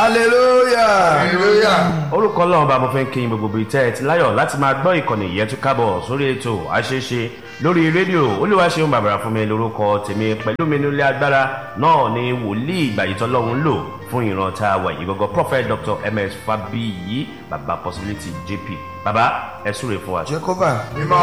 hallelujah hallelujah. orúkọ ọlọ́run bá mo fẹ́ kí n gbogbo bíi tẹ́ ẹ ti láyọ̀ láti máa gbọ́ ìkànnì yẹn tún kábọ̀ sórí ètò àṣeṣe lórí rédíò olúwaṣeun bàbàrà fún mi lórúkọ tèmi pẹ̀lú mi nílé agbára náà ni wòlíì ìgbàyìtọ́ lọ́hún ń lò fún ìran tá a wà yìí gọ́gọ́ prophet dr ms fabiyi baba possibility jp baba ẹ súre fún wa. jehovah mímọ́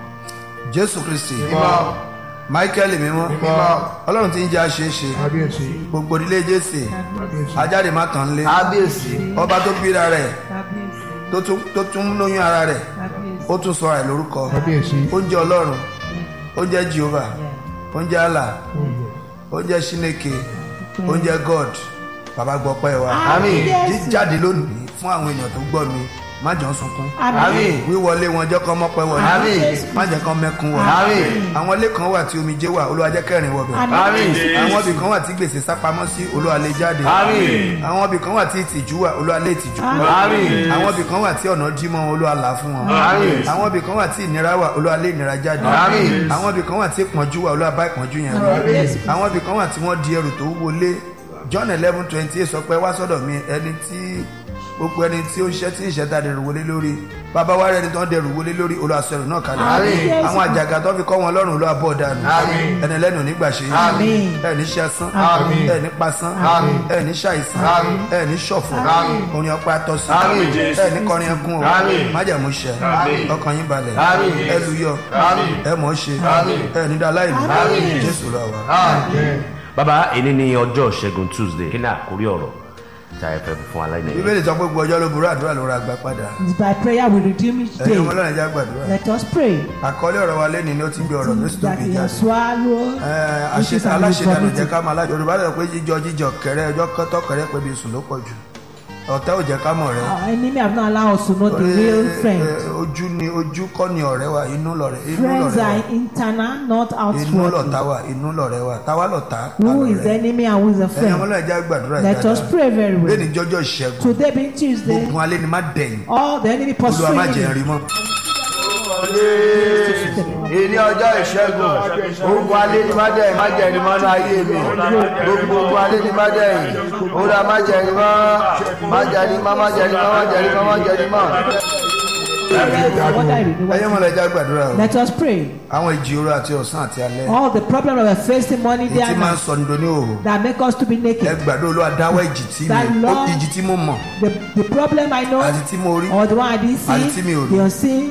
jésù kristi mímọ́ michael mímọ́ mímọ́ ọlọ́run tí ń jẹ́ àṣeéṣe kábíyèsí gbogbo ìdílé jésè ajáde má tán lé kábíyèsí ọba tó bíra rẹ̀ tó tún- tó tún lóyún ara rẹ̀ ó tún sọ rẹ̀ lórúkọ kábíyèsí oúnjẹ ọlọ́run oúnjẹ jehovah oúnjẹ allah oúnjẹ sineke oúnjẹ god bàbá gbọ́ pẹ́ wa àmín jíjáde lónìí fún àwọn èèyàn tó gbọ́ mi má jọ ń sunkún àmín wíwọlé wọn jẹ́ kọ́ mọ́pẹ́ wọlé Àmín. má jẹ́ kọ́ mẹ́kún wọlé àmín àwọn ilé kan wà tí omijé wà olúwa jẹ́ kẹrin wọbẹ̀ àmín àwọn ibì kan wà tí gbèsè sápamọ́ sí olúwa lè jáde àmín àwọn ibì kan wà tí ìtìjú wà olúwa lè tìjú àmín àwọn ibì kan wà tí ọ̀nà dí mọ́ wọn olúwa là á fún wọn Àmín. àwọn ibì kan wà tí ìnira wà olúwa lè ìnira jáde Àmín. àwọn ibì kan wà tí ìpọ́njú wà olúwa bá ìpọ́njú yẹn lọ àwọn ibì kan wà tí wọ́n di ẹrù tó wọlé john eleven twenty eight sọ pé wá sọ́dọ̀ mi ẹni tí gbogbo ẹni tí ó ń ṣẹ́ tí ìṣẹ́ ta dẹrù wọlé lórí bàbá wa rẹ̀ ẹni tó ń dẹrù wọlé lórí olúwa sọ ẹrù náà kalẹ̀ Àmín. àwọn àjàgà tó fi kọ́ wọn lọ́rùn olúwa bọ̀ dànù Àmín. ẹni lẹ́nu nígbà ṣe Àmín. ẹni ṣẹ́sán Àmín. ẹni pasán Àmín. ẹni ṣàìsàn Àmín. ẹni ṣọ̀fọ̀ Àmín. orin ọpẹ́ atọ́sí Àmín. ẹni kọrin ẹkún o Àmín. májàmú ṣẹ Àmín. ọkàn yín balẹ̀ Àmín. ẹlùyọ Àmín. ẹmọ̀ ṣe Àmín. ẹni dá láìní Àmín. jésù lọ wa. àmín baba èyí ni ọjọ́ ṣẹ́gun tuesday kí ni àkórí ọ̀rọ̀ tá a fẹ́ fún aláìní. bíbélì sọ pé gbogbo ọjọ́ ló burú àdúrà ló ra gbà padà It's by prayer we redeem each ẹ̀yin ọmọ day. ọlọ́run ẹja gbàdúrà Let us pray àkọlé ọ̀rọ̀ wa lẹ́ni ni ó ti gbé ọ̀rọ̀ tó sì tó that gbé he has jáde swallowed Ẹ, which is àṣe- an aláṣẹdànù jẹ́ vomiting. ká máa lájọ yorùbá lọ pé jíjọ jíjọ kẹrẹ ọjọ́ kọ́tọ́ kẹrẹ pé bí sùn ló pọ̀ jù ọ̀tá ò jẹ́ ká mọ̀ rẹ Our enemy have not allowed us to know the real friend. ojú ni ojú kọ́ ni ọ̀rẹ́ wa inú lọ̀rẹ́ inú Friends lọ̀rẹ́ wa are internal, not inú outward. lọ̀tá wa inú lọ̀rẹ́ wa táwa lọ̀tá Who is the enemy and who is the ẹ̀yin friend? ọmọ náà já gbàdúrà Let us ìdájọ́ pray very lẹ́ni well. jọjọ́ ìṣẹ́gun Today being Tuesday, ogun alẹ́ ni má dẹ̀yìn all the enemy olúwa má jẹ́ pursuing rí mọ́ ìní ọjọ́ ìṣẹ́gun ogun alẹ́ ní májẹ̀yìn májẹ̀yìn mọ́ ní ayé mi gbogbo ogun alẹ́ ní májẹ̀yìn òun májẹ̀yìn mọ́ májẹ̀yìn mọ́ májẹ̀yìn mọ́ májẹ̀yìn mọ́ májẹ̀yìn mọ́. what I really ẹ̀yin ọmọ want. náà já gbàdúrà o Let us pray. àwọn ìjì òru àti ọ̀sán àti alẹ́ All the problem that we're facing morning, day, èyí tí and máa ń night sọ nídò ní òhò that make us to be ẹ naked. gbàdúrà olúwa dáwọ́ ìjì tí That mi ó Lord- ìjì tí mo mọ̀ The, the problem I know àti tí mo rí or the one I didn't Àti tí see, mi ò rí. the unseen.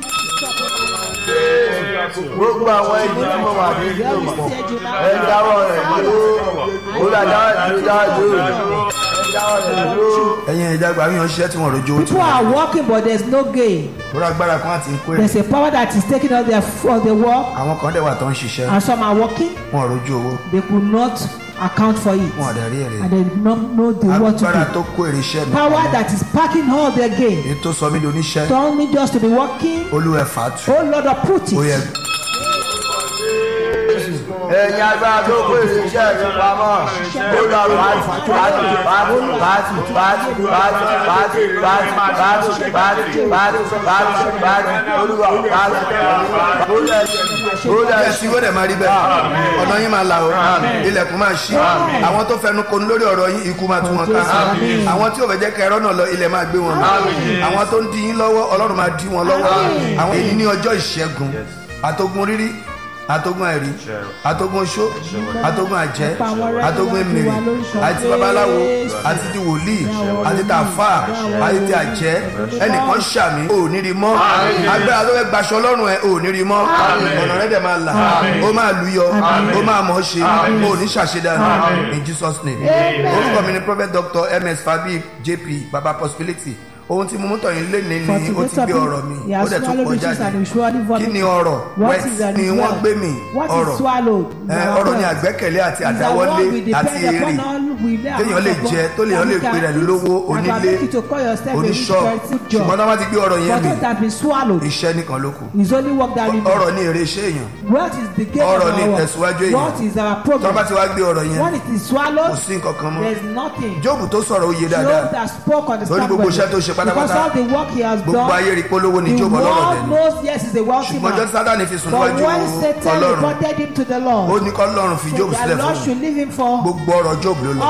gbogbo àwọn ẹni tí mo wà ní ìlú Where we mọ̀ said you now. ẹ dáwọ́ rẹ̀ dúró òun dáwọ́ rẹ̀ dúró dáwọ́ dúró ẹ dáwọ́ rẹ̀ dúró. ẹ̀yin ẹ̀já gbà mí ṣiṣẹ́ tí wọ́n rojú owó tí People wọ́n are working, but there's no gain. lórí agbára kan àti ń kó èrè There's a power that is taking all their for the work, àwọn kan dẹ̀ wà tó ń ṣiṣẹ́ and some are working. wọn rojú owó They could not account for it, wọn dẹ̀ rí èrè and they did not know the what to agbára do. tó kó èrè iṣẹ́ mi Power that is packing all their gain. èyí tó sọ mí di oníṣẹ́ Don't me just to be working. olúwa ẹ̀fà tù Oh Lord, uproot ó yẹ it. ẹ̀yin agbára tó kó èrè iṣẹ́ mi pamọ́ ó lọ bàtì bàtì bàtì bàtì bàtì bàtì bàtì bàtì bàtì bàtì bàtì bàtì olúwa bàtì olúwa olúwa ẹ sí wọ́n dẹ̀ máa rí bẹ́ẹ̀ ọ̀nà yín máa là o ilẹ̀kùn máa ṣí àwọn tó fẹnu konu lórí ọ̀rọ̀ yín ikú máa tú wọn ká àwọn tí ò fẹ́ jẹ́ kẹrọ náà lọ ilẹ̀ máa gbé wọn lọ àwọn tó ń di yín lọ́wọ́ ọlọ́run máa di wọn lọ́wọ́ àwọn èyí ní ọjọ́ ìṣẹ́gun àtogun rírí àtogun àìrí àtogun oṣó àtogun àjẹ́ àtogun èmèrè àti babaláwo àti ti wòlíì àti tàfà àti ti àjẹ́ ẹnìkan ṣàmì ò ní rí mọ́ agbára tó fẹ́ gbaṣọ lọ́rùn ẹ̀ ò ní rí mọ́ ọ̀nà rẹ̀ dẹ̀ máa là ó máa lùyọ ó máa mọ̀ ọ́ ṣe ó ní ṣàṣedànù in jesus name orúkọ mi ni prophet dr ms fabi jp baba possibility ohun tí mo mú tọ̀yìn lé ní ni ó ti gbé ọ̀rọ̀ mi He ó has dẹ̀ tún swallowed pọ̀ riches and he jáde surely kí vomit. ni ọ̀rọ̀ What wet is that ni is wọ́n well? gbé mi What is ọ̀rọ̀ swallowed? ẹ, Our ọ̀rọ̀ ni wealth. àgbẹ́kẹ̀lé àti Is that àdáwọ́lé one we depend àti èrè upon all we lay our téèyàn lè hands jẹ upon, tó lè yàn lè that we pe can rẹ̀ lówó eat, and onílé ability to call yourself a rich oníṣọ́ person job. ṣùgbọ́n tó bá ti gbé ọ̀rọ̀ yẹn But mi it has been swallowed. iṣẹ́ nìkan ló kù It's only work that remains. ọ̀rọ̀ ni èrè iṣẹ́ èèyàn What is the gain ọ̀rọ̀ of ni our ìtẹ̀síwájú work? èèyàn. What is our tó bá progress? ti wá gbé ọ̀rọ̀ yẹn When it is swallowed, kò sí nǹkan kan mọ́ there's nothing. jóòbù tó sọ̀rọ̀ ó yé Job dáadáa that spoke on the Lórí gbogbo iṣẹ́ tó ṣe pátápátá, Because all the work he has gbogbo ayé done, rí polówó ni the jóòbù ọlọ́rọ̀ world dẹ̀ ni knows yes he's a wealthy ṣùgbọ́n jọ́ man. sátani fi sùn But níwájú when Satan ọlọ́run reported him to the ó Lord, ní kọ́ lọ́run fi jóòbù the sílẹ̀ Lord fún un should leave him for gbogbo ọ̀rọ̀ jóòbù ló lọ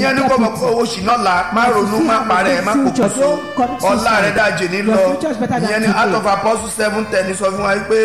ìyẹn ní gbọ́dọ̀ pé owó ṣìnà la má ronú má parẹ́ má kókó so ọ̀la rẹ̀ dájẹ́ ní lọ ìyẹn ní out of apostle seven ten sọ fún wa pé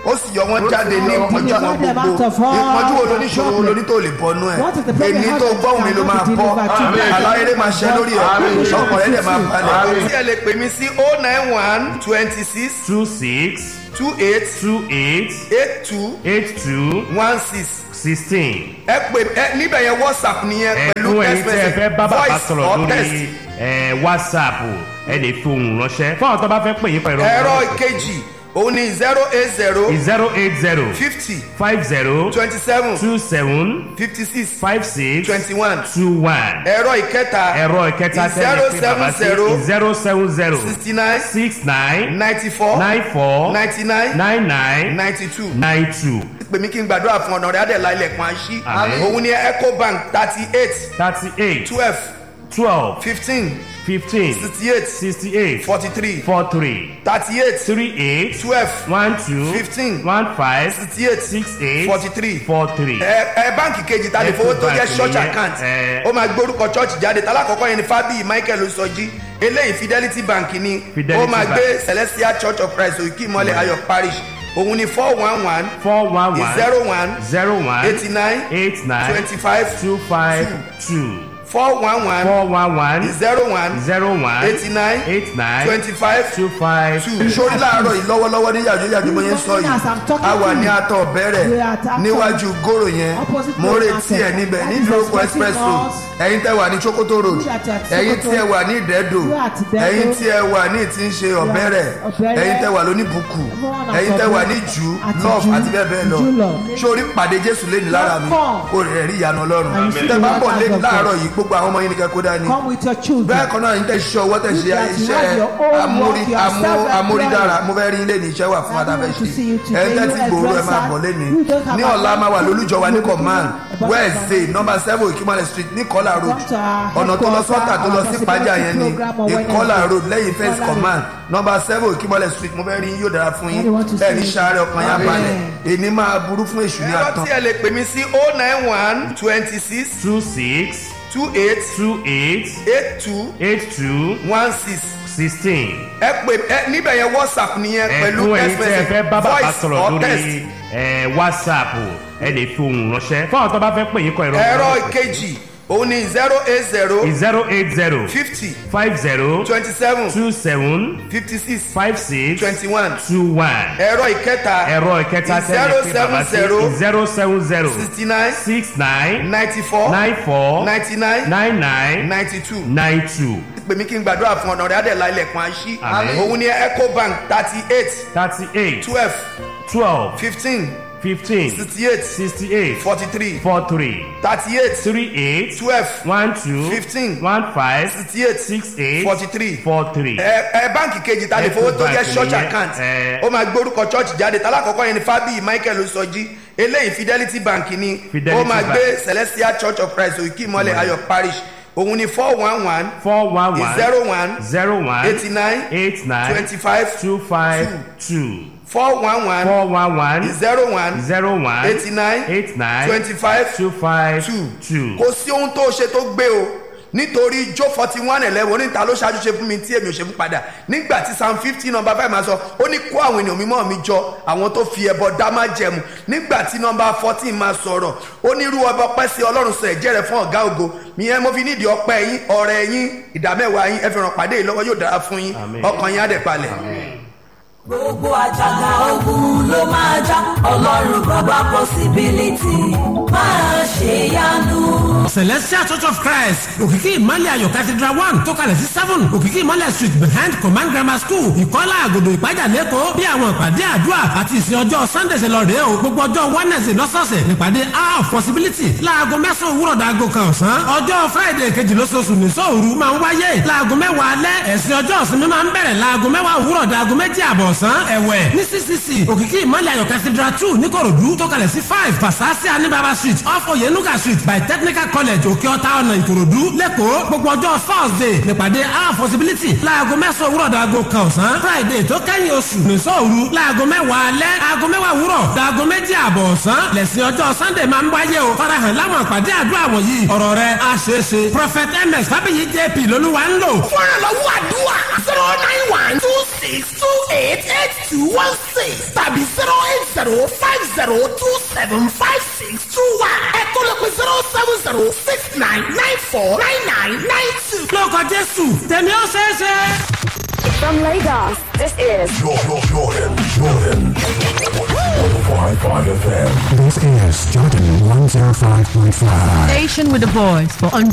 ó sì yọ wọn jáde ní ìpọ́njú wọn gbogbo ìpọ́njú wo ló ní ìṣòro wo ló ní tó lè bọ́nú ẹ̀ èmi tó gbọ́hùn mi ló máa bọ́ aláyẹ̀dẹ máa ṣẹ́ lórí ẹ̀ ọkọ̀ rẹ̀ dẹ̀ máa balẹ̀. tí ẹ lè pè mí sí oh nine one twenty six two six two eight two eight eight two eight two one six sixteen. ẹ pè ẹ níbẹ̀ yẹn whatsapp nìyẹn pẹ̀lú ẹ̀kún ẹ̀yin text tí ẹ fẹ́ message bá bàbá voice sọ̀rọ̀ or text. lórí ẹ̀, whatsapp ẹ lè fi ohùn ránṣẹ́ fún àwọn tó bá fẹ́ pè yín pẹ̀lú ẹ̀rọ ìkejì òun ni zero eight zero zero eight zero fifty five zero twenty seven two seven fifty six five six twenty one two one ẹ̀rọ ìkẹta ẹ̀rọ ìkẹta zero tẹ́lẹ̀ pé bàbá sí seven zero zero seven zero sixty nine six nine ninety four nine four ninety nine nine nine ninety two nine two pè mí kí n gbàdúrà fún ọ̀nà rẹ̀ adẹ̀lá ilẹ̀kùn àṣì Àmín. òun ni ecobank thirty eight thirty eight twelve twelve fifteen fifteen sixty eight sixty eight forty three four three thirty eight three eight twelve one two Fifteen. one five sixty eight six eight forty three four three. ẹ ẹ báǹkì kejì ta lè fowó tó jẹ Ecobank church nìyẹn, account ẹ. ó máa gbórúkọ church jáde talákọ̀ọ́kọ́ yẹn ni fábíyì michael sọjí eléyìí fidelity bank ni Fidelity ó máa Bank. gbé celestial church of christ òkè ìmọ̀lẹ̀ ayọ̀ parish òun ni four one one four one one zero one zero one eighty nine eight nine twenty five two five two four one one four one one zero one zero one eighty nine eight nine twenty five two five two. sórí láàárọ̀ yìí lọ́wọ́lọ́wọ́ ní yàjọ́ yàjọ́ mo yẹn sọ As I'm yìí talking a wà to ní you, atọ̀ we bẹ̀rẹ̀ are at Atọ. níwájú gòrò yẹn Opposite mo Goro retí ẹ Market. níbẹ̀ That ní is ìdúrókọ expecting express road us. ẹ̀yin tẹ́ wà ní chokoto road We are at ẹ̀yin Sokoto. tí ẹ wà ní ìdẹ́dò We are at Ìdẹ́dò. ẹ̀yin tí ẹ wà ní tí ń ṣe ọ̀bẹ̀rẹ̀ Ọ̀bẹ̀rẹ̀. ẹ̀yin tẹ́ wà lóníbùkù Everyone at ẹ̀yin tẹ́ wà ní Ọ̀bẹ̀rẹ̀. jù Àti love Jù. àti bẹ́ẹ̀ bẹ́ẹ̀ lọ Jù lọ. sórí pàdé jésù lé ní lára mi Come. kò rẹ̀ rí ìyanu ọlọ́run And you see tẹ́ the bá bọ̀ lé wonders of láàárọ̀ God. yìí gbogbo àwọn ọmọ yín ni kẹ́kọ̀ọ́ dání Come with your children. bẹ́ẹ̀ kan náà yín tẹ̀ ṣiṣẹ́ ọwọ́ tẹ̀ ṣe That you iṣẹ́ have your own amórí work, you are amó self-employed. amórídára mo fẹ́ rí ilé ní iṣẹ́ wà fún I adáfẹ́ want to ṣe see you today. ẹ̀ ń tẹ́tí You gbòòrò ẹ̀ máa adverse bọ̀ lẹ́ni you don't have ní a- ọ̀la máa wà lólùjọ wa ní You don't command have a- wednesday number seven ìkímọ̀lẹ̀ street ní kọ́là road Come to our ọ̀nà tó lọ sọ́tà tó lọ sí headquarters, pàjá our yẹn ni program on ìkọ́là Wednesday. road lẹ́yìn first Kola command number seven ìkímọ̀lẹ̀ street mo fẹ́ rí yóò dára fún yín Daddy want to ẹ̀ ní see you. sáré ọkàn yá Amen. balẹ̀ èní máa burú fún èṣù ní ẹ̀rọ àtàn. tí ẹ lè pè mí sí oh nine one twenty six two six two eight two eight eight two eight two one six sixteen. ẹ pè ẹ níbẹ̀ yẹn whatsapp nìyẹn pẹ̀lú ẹ̀kún text ẹ̀yin tí ẹ message fẹ́ bá bàbá voice sọ̀rọ̀ or lórí text. ẹ̀, whatsapp ẹ lè fi ohùn ránṣẹ́ fún àwọn tó bá fẹ́ pè yín kọ ẹ̀rọ ẹ̀rọ ìkejì òun ni zero eight zero zero eight zero fifty five zero twenty seven two seven fifty six five six twenty one two one ẹ̀rọ ìkẹta ẹ̀rọ ìkẹta tẹ́lẹ̀ pé bàbá sí zero seven zero sixty nine six nine ninety four nine four ninety nine nine nine ninety two nine two pè mí kí n gbàdúrà fún ọ̀nà rẹ̀ adẹ̀lá ilẹ̀kùn àṣì Àmín. òun ni ecobank thirty eight thirty eight twelve twelve fifteen fifteen sixty eight sixty eight forty three four three thirty eight three eight twelve one two Fifteen. one five sixty eight six eight forty three four three. ẹ ẹ báǹkì kejì ta lè fowó tó jẹ Ecobank church nìyẹn, account ẹ. ó máa gbórúkọ church jáde talákọ̀ọ́kọ́ yẹn ni fábíyì michael sọjí eléyìí fidelity bank ni Fidelity ó máa Bank. gbé celestial church of christ òkè ìmọ̀lẹ̀ ayọ̀ parish òun ni four one one four one one zero one zero one eighty nine eight nine twenty five two five two four one one four one one zero one zero one eighty nine eight nine twenty five two five two two. kò sí ohun tó ṣe tó gbé o nítorí jó forty one eleven oníta ló ṣáájú ṣe fún mi tí èmi ò ṣe fún padà nígbà tí psalm fifty number five máa sọ ó ní kó àwọn ènìyàn mímọ́ mi jọ àwọn tó fi ẹbọ dá má jẹmu nígbà tí number fourteen máa sọ̀rọ̀ ó ní irú ọba ọpẹ́ sí ọlọ́run sọ ẹ̀jẹ̀ rẹ̀ fún ọ̀gá ògo ìyẹn mo fi nídìí ọpẹ́ yín ọ̀rẹ́ yín ìdámẹ́wàá yín ẹ fi ràn pàdé yìí lọ́wọ́ yóò dára fún yín Àmín. ọkàn yín á dẹ̀ palẹ̀. gbogbo àjàgà ogun ló máa já ọlọ́run bàbá possibility máa ṣe yanu. celestial church of christ òkìkí ìmọ̀lẹ̀ ayọ̀ cathedral one tó kalẹ̀ sí seven òkìkí ìmọ̀lẹ̀ street behind command grammar school ìkọ́lá àgòdò ìpájà lẹ́kọ̀ọ́ bí àwọn ìpàdé àdúrà àti ìsìn ọjọ́ sunday ṣe lọ rèé o gbogbo ọjọ́ wednesday lọ́sọ̀ọ̀sẹ̀ nípàdé hour of possibility láago mẹ́sàn-án òwúrọ̀ dàgò kan ọ̀sán ọjọ́ friday kejì lóṣooṣù ní sóòru máa ń wáyé láago mẹ́wàá alẹ́ ẹ̀sìn ọjọ́ ìsinmi máa ń bẹ̀rẹ̀ láago mẹ́wàá òwúrọ̀ dàgò méjì àbọ̀ ọ̀sán ẹ̀wẹ̀ ní ccc òkìkí ìmọ̀lẹ̀ ayọ̀ cathedral two níkòròdú tó kalẹ̀ sí five fasasi anibaba street off oyenuga street by technical college òkè ọ̀tá ọ̀nà ìkòròdú lẹ́kọ̀ọ́ gbogbo ọjọ́ thursday nípàdé our possibility láago mẹ́sàn-án òwúrọ̀ dàgò kan ọ̀sán friday tó kẹ́yìn oṣù nìṣọ́ òru láago mẹ́wàá alẹ́ aago mẹ́wàá òwúrọ̀ dàgò méjì àbọ̀ ọ̀sán lẹ́sìn ọjọ́ sunday máa ń wáyé o farahàn láwọn àpàdé àdúrà wọ̀nyí ọ̀rọ̀ rẹ̀ á ṣeé ṣe prophet ms fábíyì jp lolúwa ń lò. fúnra lọ́wọ́ àdúrà zero nine one two six two eight eight two one six tàbí zero eight zero five zero two seven five six two one ẹ̀kọ́ lẹ́kọ̀ọ́ zero seven zero six nine nine four nine nine nine two. lórúkọ jésù tèmi ó ṣeé ṣe. From Lagos, this is Jordan, Jordan, Jordan. 105.5 FM. This is Jordan 105.5. Station with a voice for